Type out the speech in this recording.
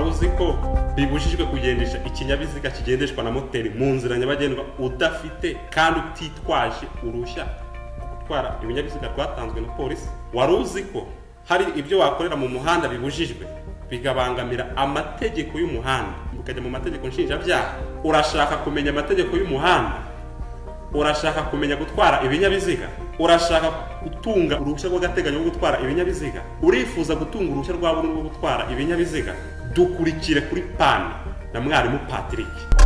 uzi ko bibujijwe kugendesha ikinyabiziga kigendeshwa na moteri mu nzira nyabagendwa udafite kandi utitwaje uruhushya rwo gutwara ibinyabiziga rwatanzwe na polisi wari uzi ko hari ibyo wakorera mu muhanda bibujijwe bigabangamira amategeko y'umuhanda ukajya mu mategeko nshinjabyaha urashaka kumenya amategeko y'umuhanda urashaka kumenya gutwara ibinyabiziga urashaka gutunga uruhushya rw'agateganyo rwo gutwara ibinyabiziga urifuza gutunga uruhushya rwa burundu rwo gutwara ibinyabiziga dukurikire kuri pani na mwarimu patrick